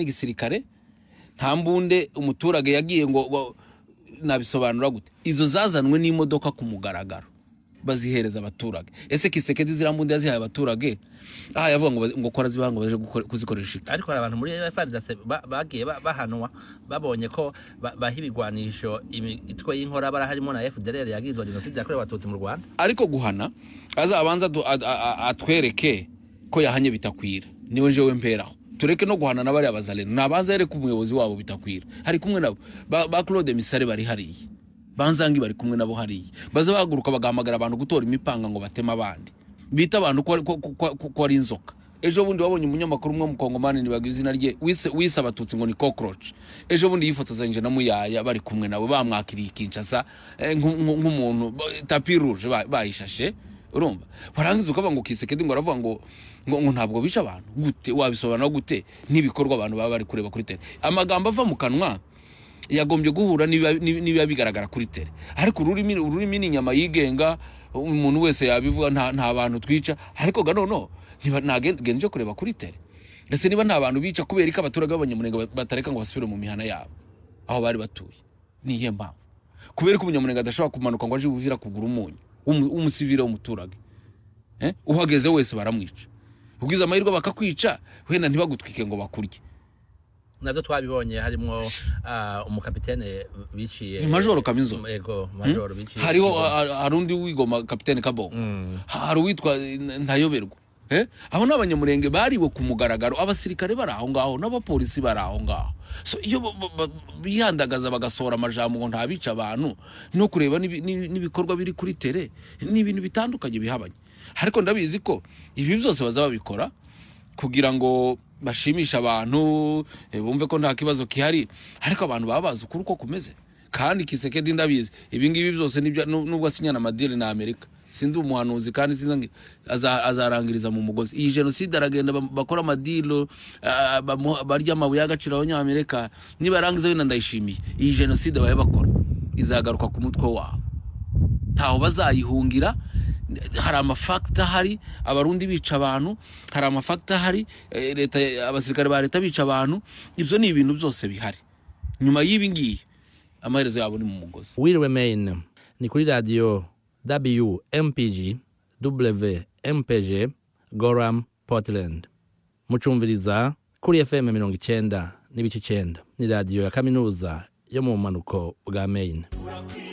n'igisirikare nta mbunde umuturage yagiye ngo ngo nabisobanura gute izo zazanwe n'imodoka ku mugaragaro bazihereza abaturage ese kisekedi ziriya mbunda yazihaye abaturage aha yavuga ngo ngo kora zibaha ngo baje gukora- kuzikoresha iki ariko hari abantu muri efaridase bagiye ba- bahanwa babonye ko ba- baha ibigwanisho imitwe y'inkorabara harimo na fdr yagizwe jenoside yakorewe abatutsi mu rwanda ariko guhana azabanza adu- a- a- a- atwereke ko yahanye bitakwira niwe njewe mperaho tureke no guhana n'abariya bazaleno nabanza yereke umuyobozi wabo bitakwira hari kumwe nabo ba, ba claude misare bari hariya banzangi bari kumwe nabo hariya baza bahaguruka bagahamagara abantu gutora imipanga ngo bateme abandi bita abantu ko, ko, ko, ko, ko ari inzoka ejo bundi wabonye umunyamakuru umwe w'umukongomani ntibaga izina rye wise, wise abatutsi ngo ni cockroach ejo bundi yifotozanyije na muyaya bari kumwe nabo bamwakiriye ikinshasa eh, nk- nk- nk'umuntu ba- tapi rouge ba- bayishashe urumva warangiza ukavuga ngo kisekedi ngo aravuga ngo ngo ngo ntabwo bica abantu gute wabisobanura gute n'ibikorwa abantu baba bari kureba kuri tele amagambo ava mu kanwa yagombye guhura n'ibiba- n'ibi- n'ibiba bigaragara kuri tele ariko ururimi ururimi ni inyama yigenga umuntu wese yabivuga nta, nta bantu twica ariko ga noneho ntiba- ntagenje yo kureba kuri tele ese niba nta bantu bica kubera ko abaturage b'abanyamunenga ba- batareka ngo basubire mu mihana yabo aho bari batuye ni iyihe mpamvu kubera ko umunyamunenga adashobora kumanuka ngo aje buvira kugura umunyu w'umu- w'umusivile w'umuturage Eh? uhageze wese baramwica ubwiza amahirwe bakakwica wenda ntibagutwike ngo bakurye nabyo twabibonye harimo ah, umukapitene biciye Ni Majoro Kaminzola. yego majoro biciye hariho ha- hari undi wigoma kapitene kabongo hari uwitwa N- ntayoberwa Eh? abo ni abanyamurenge bariwe ku mugaragaro abasirikare bari aho ngaho n'abapolisi bari aho ngaho so iyo ba- ba- ba- bihandagaza bagasohora amajambo ngo ntabica abantu no kureba n'ibi- n'ibi- n'ibikorwa biri kuri tere ni ibintu bitandukanye bihabanye ariko ndabizi ko ibi byose baza babikora kugira ngo bashimishe abantu eh, bumve ko nta kibazo kihari ariko abantu baba bazi ukuri uko kumeze kandi kisekedi ndabizi ibi ngibi byose nibyo- nu- nubwo asinyana amadiri na amerika sindi umuhanuzi kandi sinzi ngo aza- azarangiriza mu mugozi iyi jenoside aragenda bam- bakora amadilo ah, bamuha- barya amabuye y'agaciro abanyamerika nibarangiza wenda ndayishimiye iyi jenoside babe bakora izagaruka ku mutwe wabo ntaho bazayihungira hari amafakita ahari abarundi bica abantu hari amafakita ahari eh, leta abasirikare ba leta bica abantu ibyo ni ibintu byose bihari nyuma y'ibi ngibi amaherezo yabo ni mu mugozi wiriwe main ni kuri radiyo wmpg wmpg goram portland mucumviriza kuri fm mirongo icyenda n'ibice icyenda ni radiyo ya kaminuza yo mu bumanuko bwa main Urakwiye